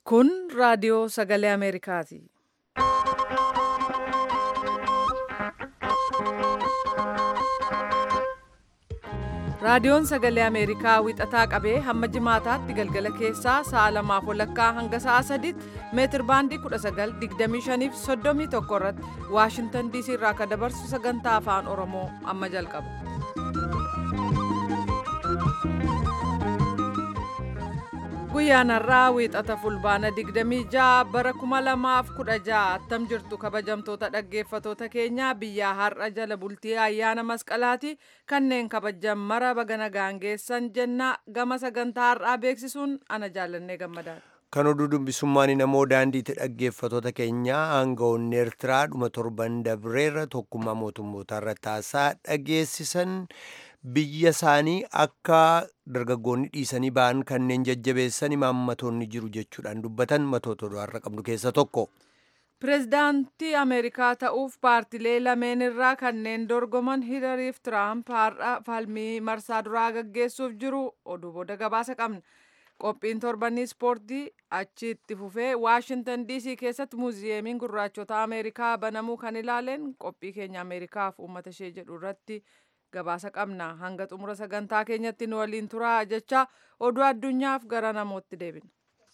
Kun raadiyoo sagalee Ameerikaati. Raadiyoon sagalee Ameerikaa wixataa qabee hamma jimaataatti galgala keessaa sa'a lamaaf walakkaa hanga sa'a sadiitti meetir baandii 1925 fi 31 irratti Waashintan DC irraa akka dabarsu sagantaa afaan Oromoo amma jalqaba. Guyyaan har'aa wiixata fulbaana 26 bara 2016 attam jirtu kabajamtoota dhaggeeffatoota keenyaa biyyaa har'a jala bultii ayyaana masqalaati kanneen kabajan mara baga nagaan geessan jenna gama sagantaa har'aa beeksisuun ana jaallannee gammadaadha. Kan oduu dubbisummaan namoo daandiitti dhaggeeffatoota keenyaa aangawoonni Eertiraa dhuma torban dabreerra tokkummaa mootummootaa irratti haasaa dhageessisan biyya isaanii akka dargaggoonni dhiisanii ba'an kanneen jajjabeessan imaammatoonni jiru jechuudhaan dubbatan matoota oduu har'a qabnu keessa tokko. Pireezidaantii Ameerikaa ta'uuf paartilee lameen irraa kanneen dorgoman Hilariif Tiraamp har'a falmii marsaa duraa gaggeessuuf jiru oduu booda gabaasa qabna. Qophiin torbanii ispoortii achi itti fufee Waashintan DC keessatti muuziyeemiin gurraachota Ameerikaa banamuu kan ilaaleen qophii keenya Ameerikaaf uummata ishee jedhu irratti gabaasa qabna. Hanga xumura sagantaa keenyatti nu waliin turaa jecha oduu addunyaaf gara namootti deebina.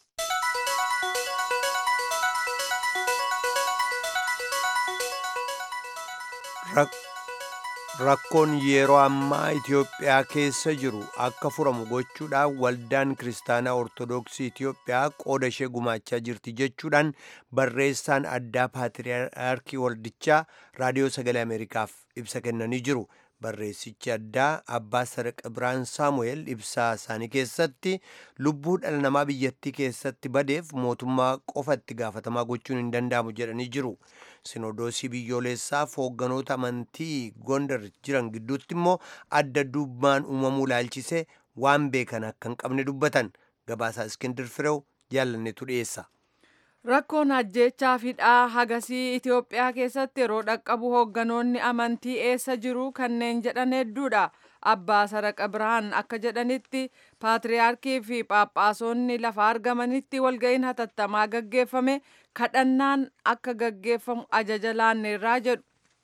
Rakkoon yeroo ammaa Itoophiyaa keessa jiru akka furamu gochuudhaan waldaan kiristaanaa Ortoodooksii Itoophiyaa qooda ishee gumaachaa jirti jechuudhaan barreessaan addaa Paatiriyaarkii Waldichaa Raadiyoo Sagalee Ameerikaaf ibsa kennanii jiru. Barreessichi addaa Abbaa Saraqa Biraan Saamu'eel ibsaa isaanii keessatti lubbuu dhala namaa biyyattii keessatti badeef mootummaa qofa itti gaafatamaa gochuun hin danda'amu jedhanii jiru. Sinodoosii biyyoolessaaf hoogganoota amantii Gondar jiran gidduutti immoo adda addummaan uumamuu ilaalchisee waan beekan akka hin qabne dubbatan. Gabaasaa Iskindir Fireew jaalannetu dhiyeessa. Rakkoon ajjeechaa fidhaa hagasii Itoophiyaa keessatti yeroo dhaqqabu hoogganoonni amantii eessa jiru kanneen jedhan hedduudha. Abbaa Saraqa Birhaan akka jedhanitti paatriyaarkii fi phaaphaasonni lafa argamanitti walga'iin hatattamaa gaggeeffame kadhannaan akka gaggeeffamu ajaja laanneerraa jedhu.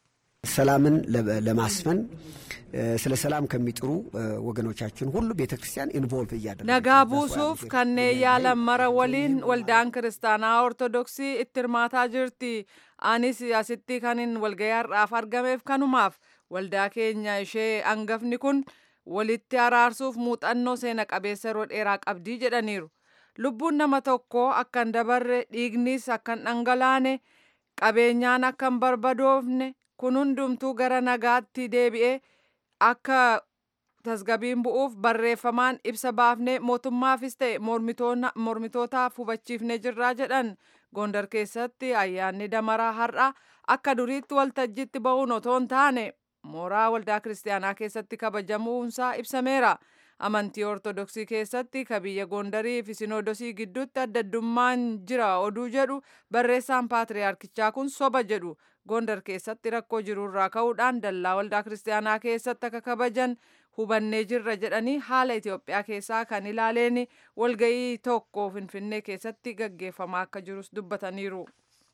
ሰላምን ለማስፈን ስለ ሰላም ከሚጥሩ ወገኖቻችን ሁሉ ቤተ ክርስቲያን ኢንቮልቭ እያደረገ ነጋ ቡሱፍ kanneen yaalan mara waliin waldaan kiristaanaa ortodoksii itti hirmaataa jirti anis asitti kanin walga'ii har'aaf argameef kanumaaf waldaa keenya ishee angafni kun walitti araarsuuf muuxannoo seena qabeessa yeroo dheeraa qabdii jedhaniiru lubbuun nama tokkoo akka hin dabarre dhiignis akka hin dhangalaane qabeenyaan akka hin barbadoofne kun hundumtuu gara nagaatti deebi'ee akka tasgabiin bu'uuf barreeffamaan ibsa baafnee mootummaafis ta'e mormitootaaf hubachiifnee jirraa jedhan gondar keessatti ayyaanni damaraa har'a akka duriitti waltajjiitti ba'uun otoo hin taane mooraa waldaa kiristaanaa keessatti kabajamuunsaa ibsameera. amantii ortodoksii keessatti ka biyya gondarii fi sinoodosii gidduutti adda addummaan jira oduu jedhu barreessaan paatriyaarkichaa kun soba jedhu gondar keessatti rakkoo jirurraa ka'uudhaan dallaa waldaa kiristaanaa keessatti akka kabajan hubannee jirra jedhanii haala Itoophiyaa keessaa kan ilaaleen walga'ii tokko finfinnee keessatti gaggeeffamaa akka jirus dubbataniiru.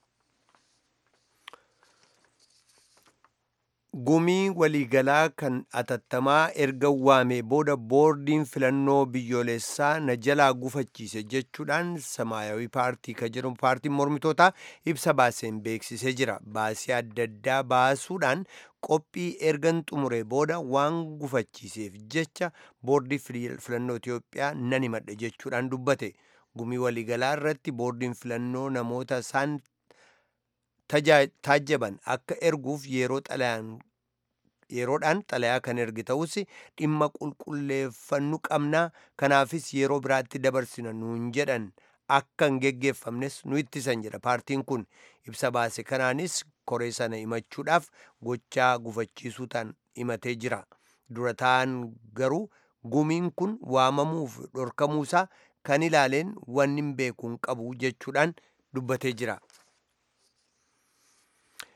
Gumii waliigalaa kan atattamaa erga waamee booda boordiin filannoo biyyoolessaa na jalaa gufachiise jechuudhaan samaayawii paartii kan jedhamu paartiin mormitootaa ibsa baaseen beeksisee jira. Baasii adda addaa baasuudhaan qophii ergan xumuree booda waan gufachiiseef jecha boordii filannoo Itoophiyaa nan himadhe jechuudhaan dubbate. Gumii waliigalaa irratti boordiin filannoo namoota isaan taajjaban akka erguuf yeroo xalayaan yeroodhaan xalayaa kan ergi ta'us dhimma qulqulleeffannu qabnaa kanaafis yeroo biraatti dabarsina nuun jedhan akka hin geggeeffamnes nu ittisan jedha paartiin kun ibsa baase kanaanis koree sana himachuudhaaf gochaa gufachiisuu ta'an himatee jira dura ta'an garuu gumiin kun waamamuuf dhorkamuusaa kan ilaaleen wanni hin beekuun qabu jechuudhaan dubbatee jira.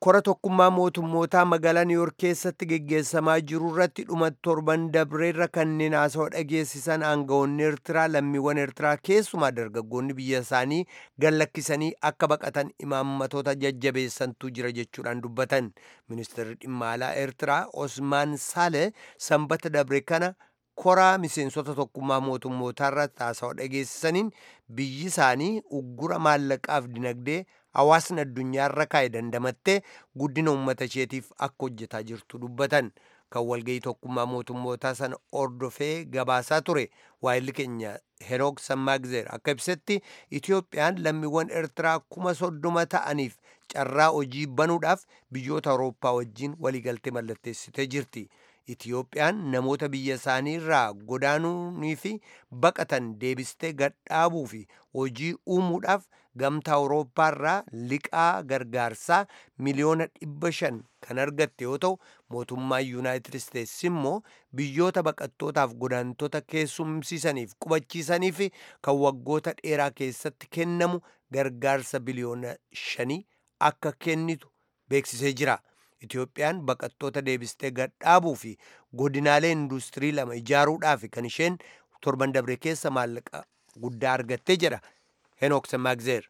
kora tokkummaa mootummootaa magaalaa niiyork keessatti geggeessamaa jiru irratti dhuma torban dabreerra kanneen haasawaa dhageessisan aangawoonni eertiraa lammiiwwan eertiraa keessumaa dargaggoonni biyya isaanii gallakkisanii akka baqatan imaammatoota jajjabeessantu jira jechuudhaan dubbatan ministeerri dhimma alaa eertiraa osmaan saale sanbata dabre kana koraa miseensota tokkummaa mootummootaa irratti haasawaa dhageessisaniin biyyi isaanii uggura maallaqaaf dinagdee hawaasni addunyaarra kaa'e dandamattee guddina uummata isheetiif akka hojjetaa jirtu dubbatan kan walgayii tokkummaa mootummootaa sana ordofee gabaasaa ture waayilli keenya henook sammaagzeer akka ibsetti itiyoophiyaan lammiiwwan eertiraa kuma soddoma ta'aniif carraa hojii banuudhaaf biyyoota awurooppaa wajjiin waliigaltee mallatteessitee jirti itiyoophiyaan namoota biyya isaanii irraa godaanuunii fi baqatan deebistee gadhaabuu fi hojii uumuudhaaf gamtaa awurooppaa irraa liqaa gargaarsaa miliyoona dhibba shan kan argatte yoo ta'u mootummaan yuunaayitid isteetsi immoo biyyoota baqattootaaf godaantota keessumsiisaniif qubachiisanii fi kan waggoota dheeraa keessatti kennamu gargaarsa biliyoona shanii akka kennitu beeksisee jira. Itiyoophiyaan baqattoota deebistee gadhaabuu fi godinaalee industirii lama ijaaruudhaaf kan isheen torban dabre keessa maallaqa guddaa argattee jedha Henook Semmaagzeer.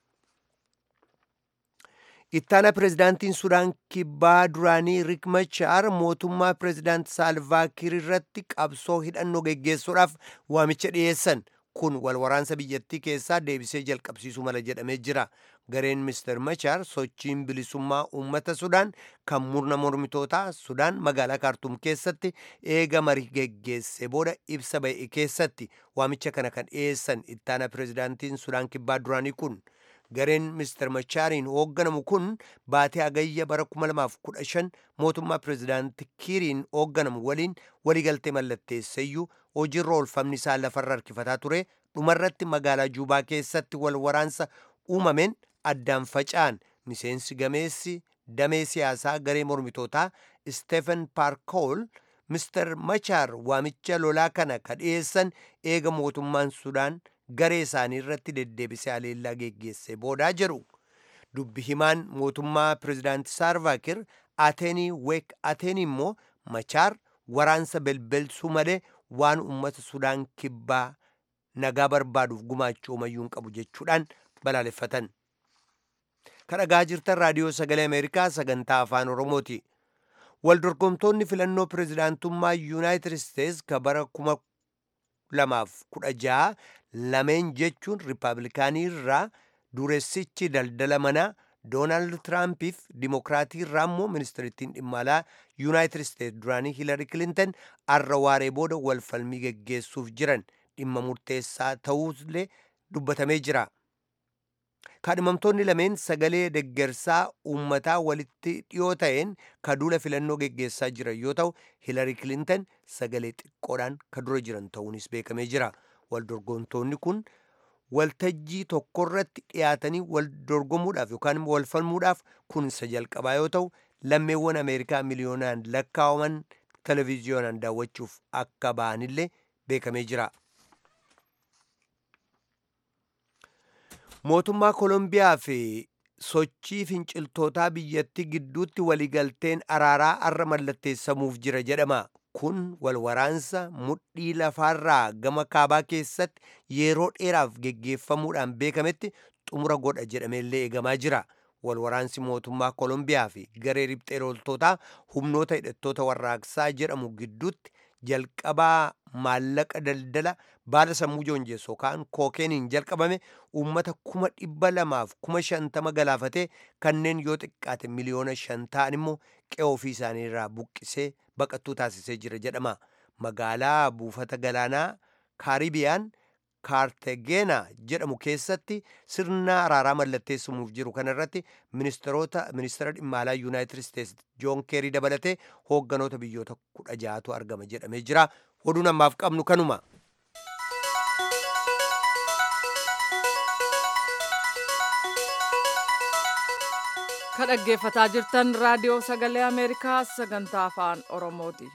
Ittaana pirezidaantiin Sudaan kibbaa duraanii Rik Machaar mootummaa pirezidaant Saalvaakiir irratti qabsoo hidhannoo geggeessuudhaaf waamicha dhiyeessan. kun wal waraansa biyyattii keessaa deebisee jalqabsiisuu mala jedhamee jira. Gareen Mr. Machaar sochiin bilisummaa uummata Sudaan kan murna mormitootaa Sudaan magaalaa Kaartuum keessatti eega marii geggeesse booda ibsa ba'e keessatti waamicha kana kan dhiyeessan ittaana pirezidaantiin Sudaan kibbaa duraanii kun. Gareen Mr. Machaariin hoogganamu kun baatee agayya bara 2015 mootummaa pirezidaanti Kiiriin hoogganamu waliin waliigaltee mallatteesseyyuu hojiirra oolfamni isaa lafarra harkifataa ture dhumarratti magaalaa Juubaa keessatti wal waraansa uumameen addaan faca'an miseensi gameessi damee siyaasaa garee mormitootaa Stephen Parkool Mr. Machaar waamicha lolaa kana ka dhiyeessan eega mootummaan Sudaan garee isaanii irratti deddeebisee haleellaa geggeesse boodaa jedhu dubbi himaan mootummaa pirezidaanti saarvaakir ateenii week ateenii immoo machaar waraansa belbelsuu malee waan ummata sudaan kibbaa nagaa barbaaduuf gumaachuu mayyuu hin qabu jechuudhaan balaaleffatan kadhagaa jirtan raadiyoo sagalee ameerikaa sagantaa afaan oromooti waldorgomtoonni filannoo pirezidaantummaa yuunaayitid isteets ka bara kuma lamaaf kudha jaha lameen jechuun riippaabilikaanii irraa dureessichi daldala manaa doonaald tiraampiif dimokiraatii irraa immoo ministirittiin dhimma alaa yuunaayitid isteets duraanii hiilari kilintan arra waaree booda wal falmii geggeessuuf jiran dhimma murteessaa ta'uusillee dubbatamee jira. kaadhimamtoonni lameen sagalee deggersaa uummataa walitti dhiyoo ta'een ka duula filannoo geggeessaa jiran yoo ta'u hiilari kilintan sagalee xiqqoodhaan ka dura jiran ta'uunis beekamee jira. waldorgomtoonni kun waltajjii tokkorratti dhiyaatanii wal dorgomuudhaaf yookaan immoo wal falmuudhaaf kun isa jalqabaa yoo ta'u lammeewwan ameerikaa miliyoonaan lakkaa'aman televiziyoonaan daawwachuuf akka ba'anillee beekamee jira. mootummaa koolombiyaa fi sochii finciltootaa biyyattii gidduutti waliigalteen araaraa arra mallatteessamuuf jira jedhama. kun wal waraansa mudhii lafaarraa gama kaabaa keessatti yeroo dheeraaf geggeeffamuudhaan beekametti xumura godha jedhameellee eegamaa jira. Wal waraansi mootummaa Koolombiyaa fi garee riphxee loltootaa humnoota hidhattoota warraaqsaa jedhamu gidduutti jalqabaa maallaqa daldala baala sammuu joonjessu yookaan kookeeniin jalqabame uummata kuma dhibba lamaaf kuma shantama galaafatee kanneen yoo xiqqaate miliyoona shan ta'an immoo qe'ee ofii isaanii irraa buqqisee baqattuu taasisee jira jedhama. Magaalaa buufata galaanaa kaaribiyaan kaartegeena jedhamu keessatti sirna araaraa mallatteessamuuf jiru kanarratti ministeerota ministeera dhimma alaa yuunaayitid isteetsi joon keerii dabalatee hoogganoota biyyoota kudha ja'atu argama jedhamee jira. Oduun ammaaf qabnu kanuma. ka dhaggeeffataa jirtan raadiyoo sagalee ameerikaa sagantaa afaan oromooti.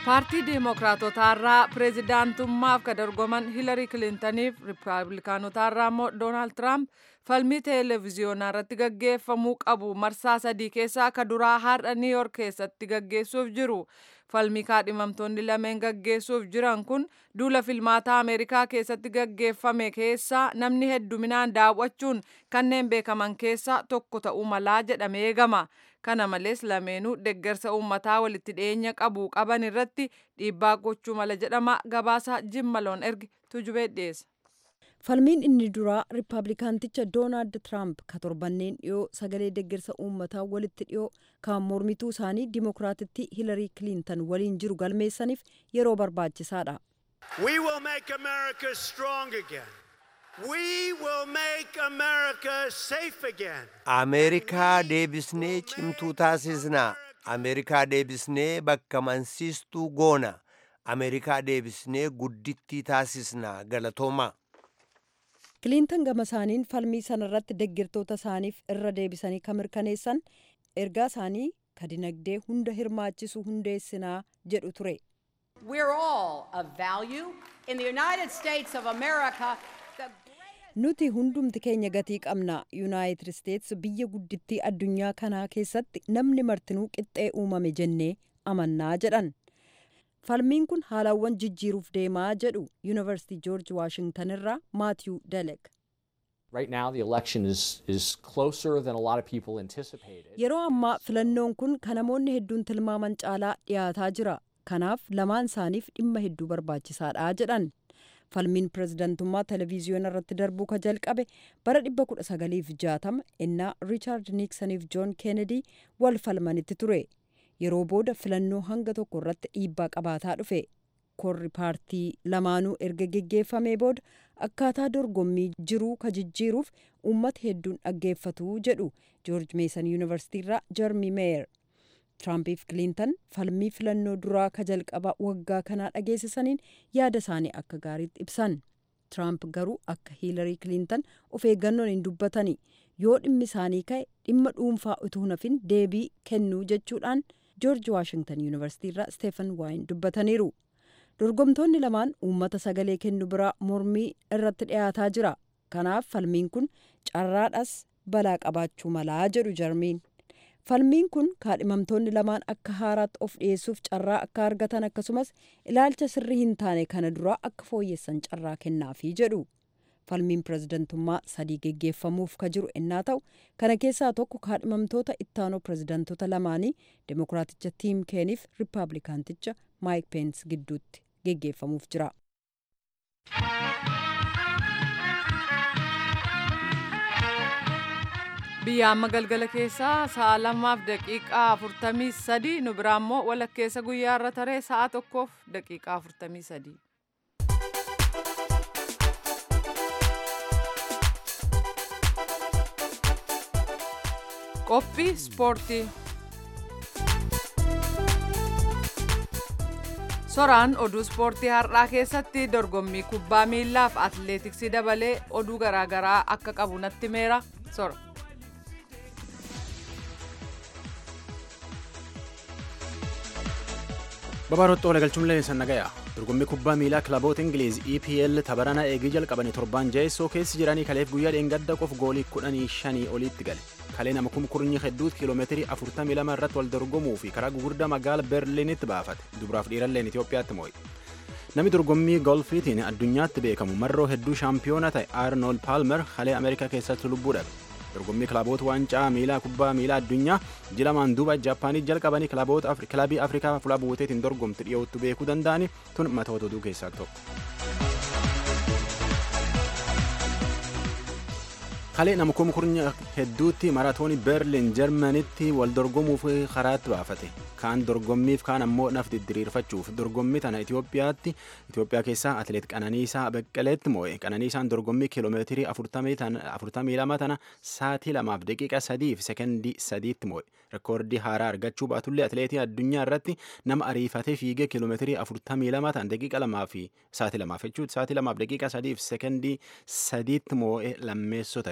paartii deemokiraatotaarraa pireezidaantummaaf ka dorgoman hiilarii kilintaniif riippaabilikaanotaarraa immoo doonaald tiraamp falmii televiziyoonaa irratti gaggeeffamuu qabu marsaa sadii keessaa ka duraa har'a niiyork keessatti gaggeessuuf jiru falmii kaadhimamtoonni lameen gaggeessuuf jiran kun duula filmaataa ameerikaa keessatti gaggeeffame keessaa namni hedduminaan daawwachuun kanneen beekaman keessaa tokko ta'uu malaa jedhamee eegama. kana malees lameenuu deggersa uummataa walitti dhiyeenya qabu qaban irratti dhiibbaa gochuu mala jedhama gabaasa jimmaloon ergi tujubee dhiyeessa. falmiin inni duraa riippaabilikaanticha doonaald tiraamp ka torbanneen dhiyoo sagalee deggersa uummataa walitti dhiyoo kan mormituu isaanii dimokiraatitti hiilarii kiliintan waliin jiru galmeessaniif yeroo barbaachisaadha. We will make America strong again. We will make America safe again. ameerikaa deebisnee cimtuu taasisnaa ameerikaa deebisnee bakka mansiistuu goona ameerikaa deebisnee guddittii taasisnaa galatoomaa kiliintan gama isaaniin falmii sanarratti deggirtoota isaaniif irra deebisanii kan mirkaneessan ergaa isaanii ka dinagdee hunda hirmaachisu hundeessinaa jedhu ture. We're all of value. In the United States of America, the nuti hundumti keenya gatii qabna yuunaayitid isteets biyya guddittii addunyaa kanaa keessatti namni martinuu qixxee uumame jennee amannaa jedhan falmiin kun haalawwan jijjiiruuf deemaa jedhu yuunivarsiitii joorji waashingtan irraa maatiyuu delek Right now, the election is, is closer than a lot of people anticipated. yeroo ammaa filannoon kun kan namoonni hedduun tilmaaman caalaa dhiyaataa jira kanaaf lamaan isaaniif dhimma hedduu barbaachisaadha jedhan falmiin pirezidantummaa televiziyoona irratti darbuu ka jalqabe bara 1960 innaa riichaard niiksaniif joon keenedi wal falmanitti ture yeroo booda filannoo hanga tokko irratti dhiibbaa qabaataa dhufe korri paartii lamaanuu erga geggeeffamee booda akkaataa dorgommii jiruu ka jijjiiruuf uummata hedduun dhaggeeffatu jedhu joorj meesan yuunivarsiitii irraa jarmi meeyer tiraampiif kiliintan falmii filannoo duraa ka jalqaba waggaa kanaa dhageessisaniin yaada isaanii akka gaariitti ibsan tiraamp garuu akka hiilarii kiliintan of eeggannoon hin dubbatani yoo dhimmi isaanii ka'e dhimma dhuunfaa utuu nafin deebii kennuu jechuudhaan joorji waashingtan yuunivarsiitii irraa steefan waayin dubbataniiru dorgomtoonni lamaan uummata sagalee kennu biraa mormii irratti dhiyaataa jira kanaaf falmiin kun carraadhas balaa qabaachuu malaa jedhu jarmiin falmiin kun kaadhimamtoonni lamaan akka haaraatti of dhiyeessuuf carraa akka argatan akkasumas ilaalcha sirrii hin taane kana duraa akka fooyyessan carraa kennaafii jedhu falmiin pirezidantummaa sadii geggeeffamuuf ka jiru ennaa ta'u kana keessaa tokko kaadhimamtoota ittaanoo pirezidantoota lamaanii demokiraaticha tiim keeniif riippaabilikaanticha maayik peens gidduutti geggeeffamuuf jira. biyya amma galgala keessaa sa'a lamaaf daqiiqaa afurtamii sadii nu biraa immoo walakkeessa guyyaa irra taree sa'a tokkoof daqiiqaa afurtamii sadii. qophii ispoortii soraan oduu ispoortii har'aa keessatti dorgommii kubbaa miillaaf atleetiksii dabalee oduu garaagaraa akka qabu natti meera sora. Babaarotti oola galchuun leensan nagaya. Dorgommii kubbaa miilaa kilaboota Ingiliiz EPL tabarana eegii jalqabanii torban jaheessoo keessa jiranii kaleef guyyaa dheengadda qof goolii kudhanii shanii oliitti gale. Kalee nama kumkurnyi hedduutti kiiloomeetirii afurtamii lama irratti wal dorgomuu fi karaa gugurdaa magaala Berliinitti baafate. Dubaraaf dhiiralleen Itoophiyaatti moo'e. Namni dorgommii golfiitiin addunyaatti beekamu marroo hedduu shaampiyoona ta'e Arnold Palmer kalee Ameerikaa keessatti lubbuu dhabe. dorgommii kilaboota waancaa miilaa kubbaa miilaa addunyaa jilamaan duuba jaapaanii jalqabanii kilabii afrikaa fuula buuteetiin dorgomti dhiyootti beekuu danda'ani tun matoota oduu keessaa tokko. kalee nama kumkurnya hedduutti maratoonii berliin jarmanitti wal dorgomuuf karaatti baafate kaan dorgommiif kaan ammoo naf diriirfachuuf dorgommii tana Itoophiyaatti Itoophiyaa keessaa atileet Qananiisaa Beqqeleetti moo'e Qananiisaan dorgommii kiiloomeetirii afurtamii lama tana saatii lamaaf daqiiqa sadii fi sekendii sadiitti moo'e rekoordii haaraa argachuu baatullee atileetii addunyaa irratti nama ariifatee fiigee kiiloomeetirii afurtamii lama tan daqiiqa lamaa fi saatii lamaaf jechuudha saatii lamaaf daqiiqa sadii fi sekendii sadiitti moo'e lammeessoo ta'e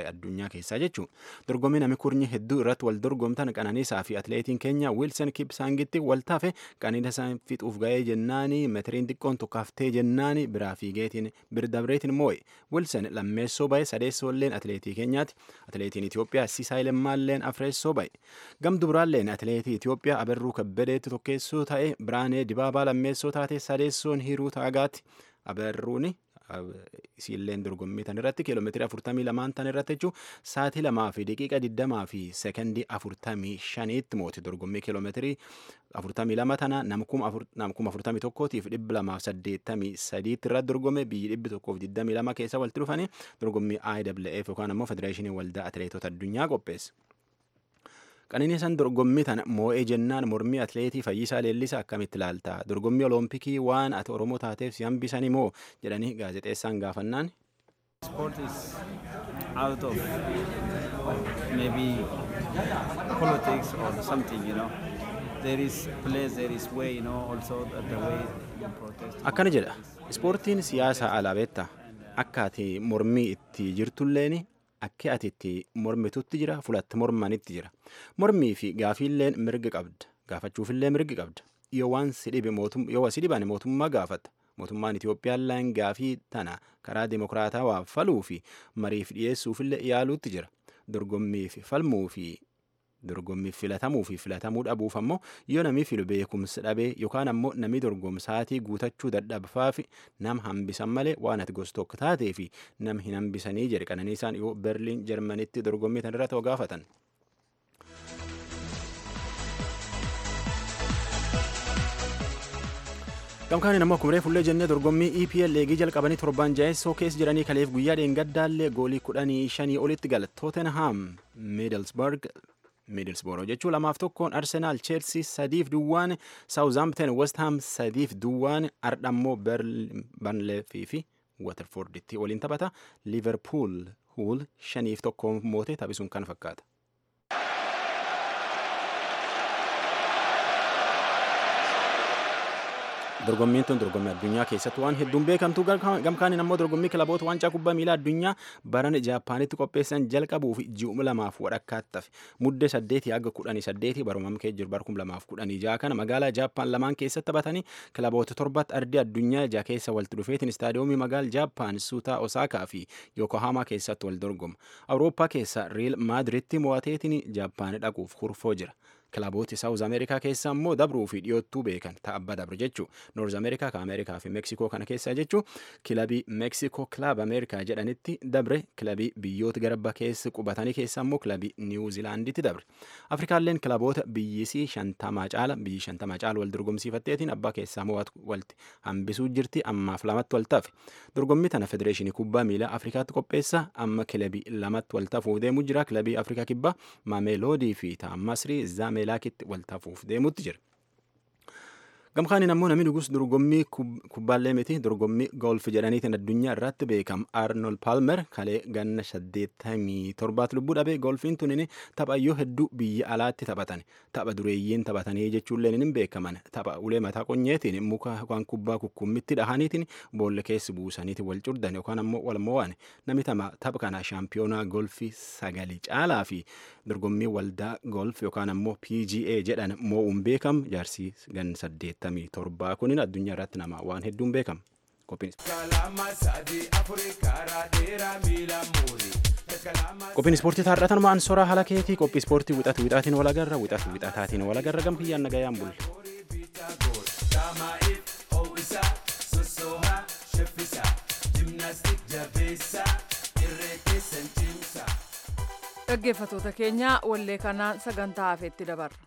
addunyaa keessaa jechuun dorgommii namni kurnyi hedduu irratti wal dorgomtan qananiisaa fi atileetiin keenya wiilsan kipsaangitti wal taafe qananiisaa fixuuf ga'ee jennaani meetiriin xiqqoon tokkaaftee jennaani biraa fiigeetiin birdabreetiin moo'e wiilsan lammeessoo ba'e sadeessoolleen atileetii keenyaati atileetiin Itoophiyaa Sisaay Lemmaalleen afreessoo ba'e gam dubraalleen atileetii Itoophiyaa Abarruu Kabbadeetti tokkeessoo ta'e Biraanee Dibaabaa lammeessoo taate sadeessoon Hiruu Taagaati Abarruuni isiilleen dorgommii tan irratti kiiloomeetirii afurtamii lamaan tan irratti jechuun sa'aatii lamaa fi daqiiqa digdamaa fi sekondii afurtamii shaniitti mooti dorgommii kiiloomeetirii afurtamii lama tana namkuma afurtamii tokkootiif dhibba lamaaf saddeettamii sadiitti irratti dorgome biyyi dhibbi tokkoof digdamii lama keessa walitti dhufanii dorgommii IWF yookaan ammoo Federeeshinii Waldaa Atileetota Addunyaa qopheesse. Qananiisaan dorgommii tana moo'ee jennaan mormii atileetii Fayyisaa Leellisaa akkamitti ilaalta? Dorgommii Oloompikii waan ati Oromoo taateef si hambisanii moo jedhanii gaazexeessaan gaafannaan. Sport is out of maybe politics or something, you know. There is place, there is way, you know, also the way you protest. Akkana jedha. Ispoortiin siyaasa alaa beektaa? Akka ati mormii itti jirtulleeni akka ati itti mormitutti jira fulatti mormanitti jira mormii fi gaafiilleen mirga qabda gaafachuufillee mirga qabda yoo waan si dhibe yoo si dhiban mootummaa gaafata mootummaan Itoophiyaalleen gaafii tana karaa dimokiraataa faluu fi mariif dhiyeessuufillee yaaluutti jira dorgommii fi falmuu fi dorgommii filatamuu fi filatamuu dhabuuf ammoo yoo namni filu beekumsa dhabee yookaan ammoo namni dorgomsaatii guutachuu dadhabfaa fi nama hambisan malee waan ati gosa tokko taatee fi nama hin hambisanii jedhe qananiisaan yoo berliin jarmanitti dorgommii tan irra ta'u gaafatan. Gamkaaniin ammoo akkuma fuullee jennee dorgommii EPL eegii jalqabanii torban jaheessoo keessa jiranii kaleef guyyaa dheengaddaallee goolii kudhanii shanii olitti gala Tottenham Middlesbrough Middlesbrough jechuun lamaaf tokkoon Arsenaal Chelsea sadiif duwwaan Southampton West Ham sadiif duwwaan ardhammoo Burnley fi Waterforditti waliin taphata Liverpool Hull shaniif tokkoon moote taphisuun kan fakkaata. dorgommiin tun dorgommii addunyaa keessatti waan hedduun beekamtu gamkaaniin ammoo dorgommii kilaboota waancaa kubbaa miilaa addunyaa baran jaapaanitti qopheessan jalqabuuf ji'uma lamaaf wadhakkaatti tafe muddee saddeetii hanga kudhanii saddeetii barumam kee jiru bara kum lamaaf kudhanii ja'a kana magaalaa jaapaan lamaan keessatti taphatanii kilaboota torbatti ardii addunyaa ija keessa walitti dhufeetiin istaadiyoomii magaal jaapaan suutaa osaakaa fi yookohaamaa keessatti wal dorgoma awurooppaa keessa riil maadiritti mo'ateetiin jaapaan dhaquuf kurfoo jira. kilabooti saawuz ameerikaa keessa immoo dabruu fi dhiyoottuu beekan ta'abba dabre jechuu noorz ameerikaa ka ameerikaa fi meeksikoo kana keessa jechuu kilabii meeksikoo kilaab ameerikaa jedhanitti dabre kilabii biyyoota garba keessa qubatanii keessa immoo kilabii niwuzilaanditti dabre afrikaalleen kilaboota biyyisii shantamaa caala biyyi shantamaa caala wal dorgomsiifatteetiin abbaa keessaa mo'atu walti hambisuu jirti ammaaf lamatti wal tafe dorgommii tana federeeshinii kubbaa miilaa afrikaatti qopheessa amma kilabii lamatti wal tafuuf deemu jira kilabii afrikaa kibbaa maameeloodii fi taammasrii zaame meelaakitti wal tafuuf deemutti jira. Gamkaaniin ammoo namni dhugus dorgommii kubbaallee miti dorgommii golf jedhaniitiin addunyaa irratti beekam Arnold Palmer kalee ganna saddeettamii torbaat lubbuu dhabe golfiin tunin taphayyoo hedduu biyya alaatti taphatan tapha dureeyyiin taphatanii jechuullee hin beekaman tapha ulee mataa qonyeetiin muka waan kubbaa kukkummitti dhahaniitiin boolla keessa buusaniitiin wal curdan yookaan ammoo wal mo'an namni tapha kana shaampiyoonaa golfii sagali caalaa fi dorgommii waldaa golf yookaan ammoo PGA jedhan moo'uun beekam jaarsii gan saddeet saddeettamii torbaa kunin addunyaa irratti nama waan hedduun beekama. Qophiin ispoortii taarratan maan soraa haala keetii qophii ispoortii wixatu wixaatiin wal agarra wixatu wixataatiin wal agarra gam kiyyaan nagayaan bulle. Dhaggeeffattoota keenya wallee kanaan sagantaa hafeetti dabarra.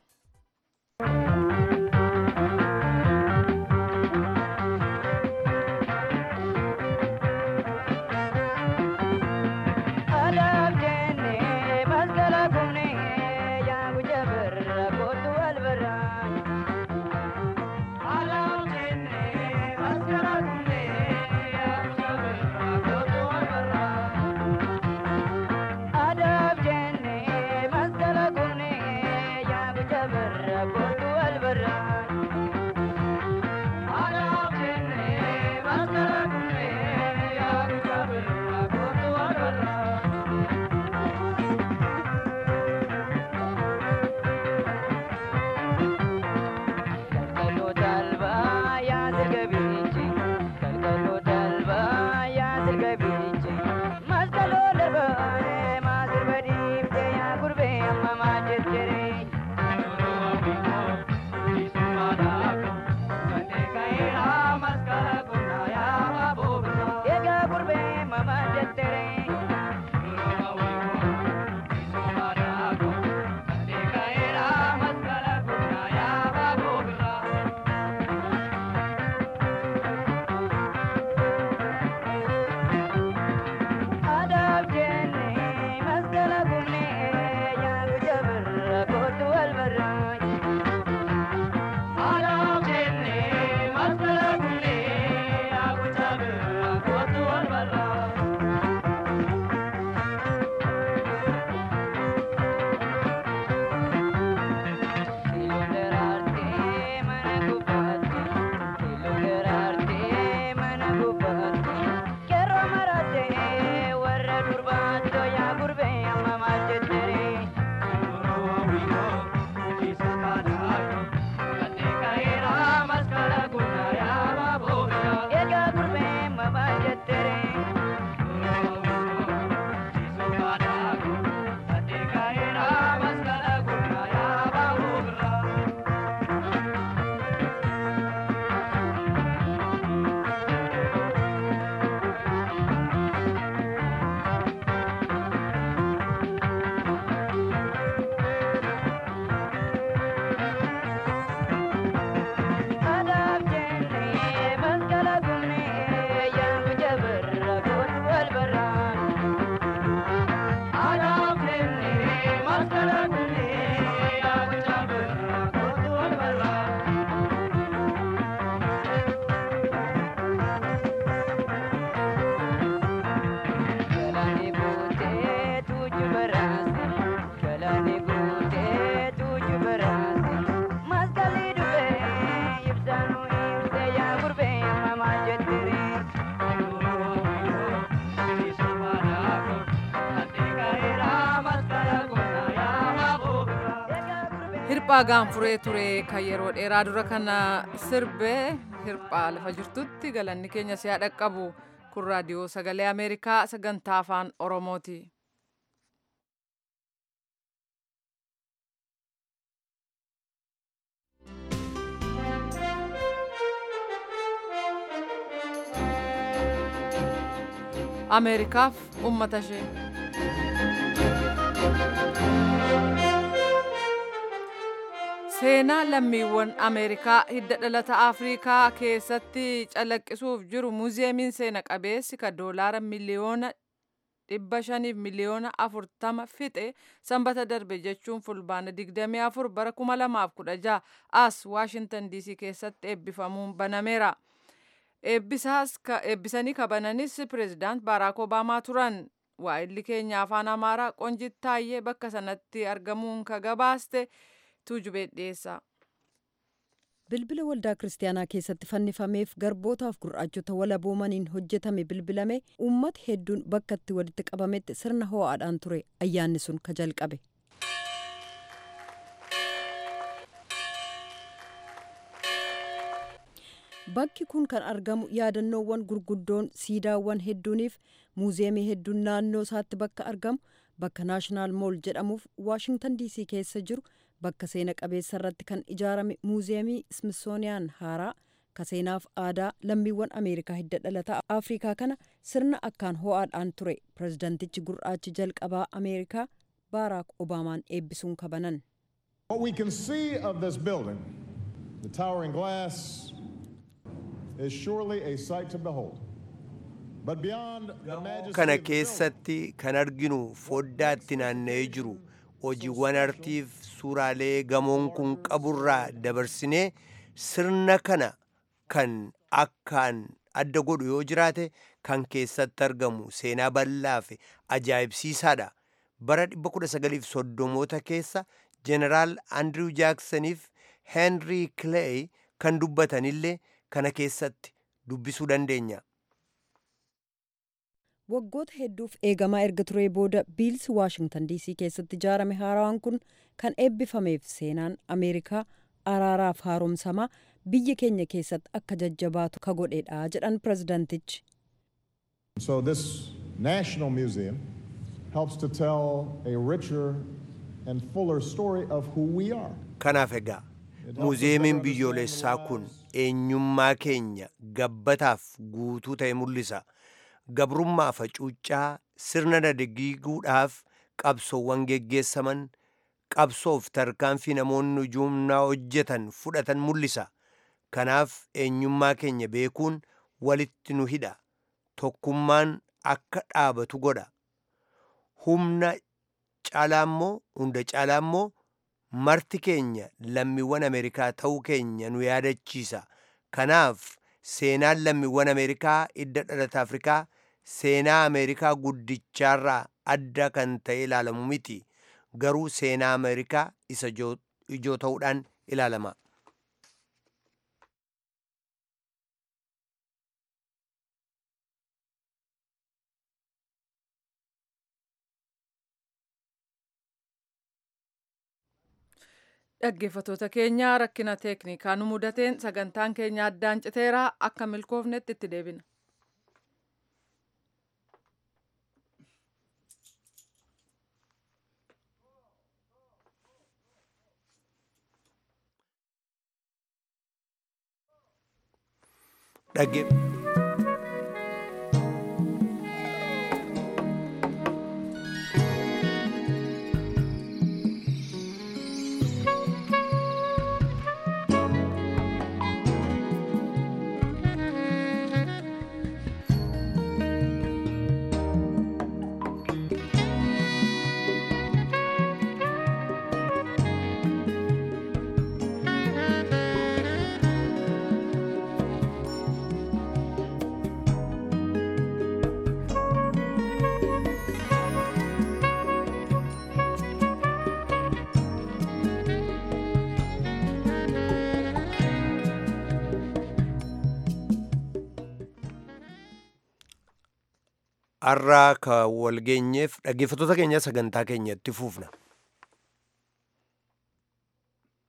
Adab jenne masala kunne ya hirphaa gaanfuree ture kan yeroo dheeraa dura kana sirbee hirphaa lafa jirtutti galanni keenya si'a dhaqqabu kun raadiyoo sagalee ameerikaa sagantaa afaan oromooti. ameerikaaf ummata ishee. seenaa lammiiwwan ameerikaa hidda dhalata afriikaa keessatti calaqqisuuf jiru muuziyeemiin seena qabeessi ka doolaara miliyoona dhibba shaniif miliyoona afurtama fixe sanbata darbe jechuun fulbaana digdamii afur bara kuma lamaaf kudha jaha as waashintan diisii keessatti eebbifamuun banameera. eebbisanii kabananis pireezidaant baaraak obaamaa turan waa'illi keenya afaan amaaraa qonjit taayyee bakka sanatti argamuun ka gabaaste tuujubee dhiyeessa. bilbila waldaa kiristaanaa keessatti fannifameef garbootaaf gurraachota walaboomaniin hojjetame bilbilame uummata hedduun bakka itti walitti qabametti sirna ho'aadhaan ture ayyaanni sun ka jalqabe. bakki kun kan argamu yaadannoowwan gurguddoon siidaawwan hedduuniif muuziyeemii hedduun naannoo isaatti bakka argamu bakka naashinaal mool jedhamuuf waashingtan diisii keessa jiru bakka seena qabeessa irratti kan ijaarame muuziyeemii smithsooniyaan haaraa ka seenaaf aadaa lammiiwwan ameerikaa hidda dhalataa afrikaa kana sirna akkaan ho'aadhaan ture pirezidantichi gurraachi jalqabaa ameerikaa baaraak obaamaan eebbisuun kabanan. What we can see of this building, the towering glass, is surely a sight to behold. But beyond the majesty kana of the building, keessatti kan arginu foddaatti naanna'ee jiru hojiiwwan artiif suuraalee gamoon kun qaburraa dabarsinee sirna kana kan akkaan adda godhu yoo jiraate kan keessatti argamu seenaa bal'aa fi ajaa'ibsiisaadha. Bara 1930moota keessa jeneraal Andrew Jaaksaniif Henry Clay kan dubbatanillee kana keessatti dubbisuu dandeenya. waggoota hedduuf eegamaa erga turee booda biilsi waashingtan diisii keessatti ijaarame haaraan kun kan eebbifameef seenaan ameerikaa araaraaf haaromsamaa biyya keenya keessatti akka jajjabaatu ka godhedha jedhan pirezidantichi. So this National Museum helps to tell a richer and fuller story of who we are. Kanaaf egaa muuziyeemiin biyyoolessaa kun eenyummaa keenya gabbataaf guutuu ta'e mul'isa. Gabrummaa facuuccaa sirna dagaagsuudhaaf qabsoowwan geggeessaman qabsoof tarkaanfii namoonni ujuumnaa hojjetan fudhatan mul'isa. Kanaaf eenyummaa keenya beekuun walitti nu hidha. Tokkummaan akka dhaabatu godha. Humna caalaa immoo hunda caalaa immoo marti keenya lammiiwwan Ameerikaa ta'uu keenya nu yaadachiisa. Kanaaf seenaan lammiiwwan Ameerikaa hidda dhalata Afrikaa seenaa Ameerikaa guddichaarraa adda kan ta'e ilaalamu miti. Garuu seenaa Ameerikaa isa ijoo ijoo ta'uudhaan ilaalama. Dhaggeeffattoota keenya rakkina teeknikaa nu mudateen sagantaan keenya addaan citeera akka milkoofnetti itti deebina. Dhagge har'aa ka wal geenyeef dhaggeeffattoota keenya sagantaa keenya itti fuufna.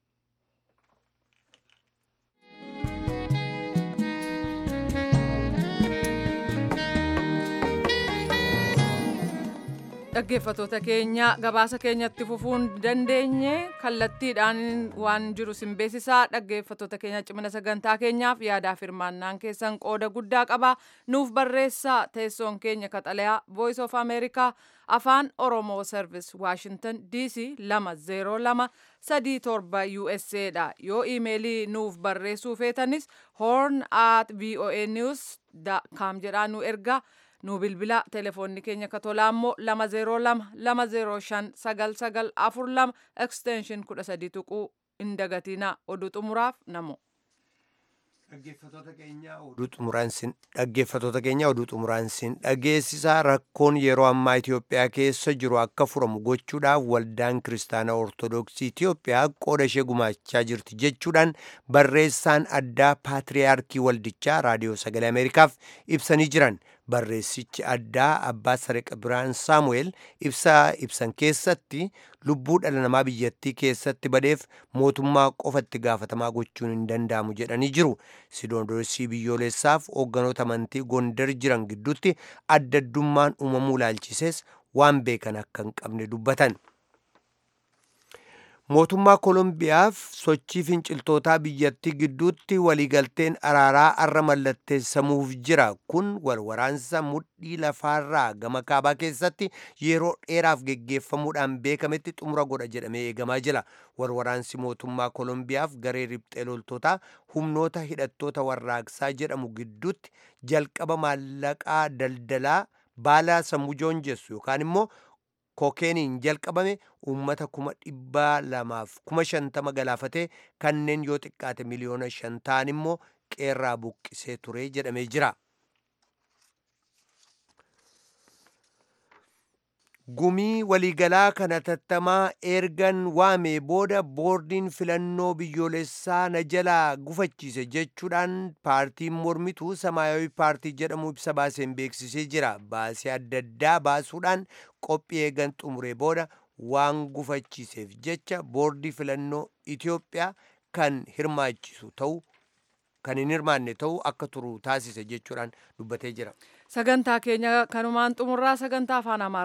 dhaggeeffatoota keenya gabaasa keenyatti fufuun dandeenye kallattiidhaan waan jiru sin beeksisaa dhaggeeffatoota keenya cimina sagantaa keenyaaf yaadaaf hirmaannaan keessan qooda guddaa qaba nuuf barreessaa teessoon keenya kaxalayaa voice of america afaan oromoo service washington dc lama zeeroo lama sadii torba usa dha yoo iimeelii nuuf barreessuu feetanis horn at voa news com jedhaa nu ergaa nu bilbila telefoonni keenya katolaa immoo lama zeeroo lama lama zeeroo shan sagal sagal afur lama extension kudha sadii tuquu hin dagatinaa oduu xumuraaf namo. dhaggeeffatoota keenya oduu xumuraan sin dhageessisaa rakkoon yeroo ammaa Itoophiyaa keessa jiru akka furamu gochuudhaaf waldaan kiristaanaa ortodoksii Itoophiyaa qooda ishee gumaachaa jirti jechuudhaan barreessaan addaa paatriyaarkii waldichaa raadiyoo sagalee ameerikaaf ibsanii jiran barreessichi addaa abbaa sareqa biraan saamu'eel ibsaa ibsan keessatti lubbuu dhala namaa biyyattii keessatti badeef mootummaa qofatti gaafatamaa gochuun hin danda'amu jedhanii jiru siinodoosii biyyoolessaaf hoogganoota amantii gondar jiran gidduutti adda addummaan uumamuu ilaalchisees waan beekan akka hin qabne dubbatan. mootummaa koolombiyaaf sochii finciltootaa biyyattii gidduutti waliigalteen araaraa arra mallatteessamuuf jira kun walwaraansa mudhii lafaarraa gama kaabaa keessatti yeroo dheeraaf geggeeffamuudhaan beekametti xumura godha jedhamee eegamaa jira walwaraansi mootummaa koolombiyaaf garee riphxee loltootaa humnoota hidhattoota warraaqsaa jedhamu gidduutti jalqaba maallaqaa daldalaa baalaa sammuu joonjessu yookaan immoo kookeeniin jalqabame uummata kuma dhibbaa lamaaf kuma shantama galaafatee kanneen yoo xiqqaate miliyoona shan ta'an immoo qeerraa buqqisee ture jedhamee jira. gumii waliigalaa kana tattamaa ergan waamee booda boordiin filannoo biyyoolessaa na jalaa gufachiise jechuudhaan paartiin mormituu samaayawi paartii jedhamu ibsa baaseen beeksisee jira baasee adda addaa baasuudhaan qophii eegan xumuree booda waan gufachiiseef jecha boordii filannoo Itoophiyaa kan hirmaachisu ta'u kan hin hirmaanne ta'u akka turu taasise jechuudhaan dubbatee jira. sagantaa keenya kanumaan xumurraa sagantaa afaan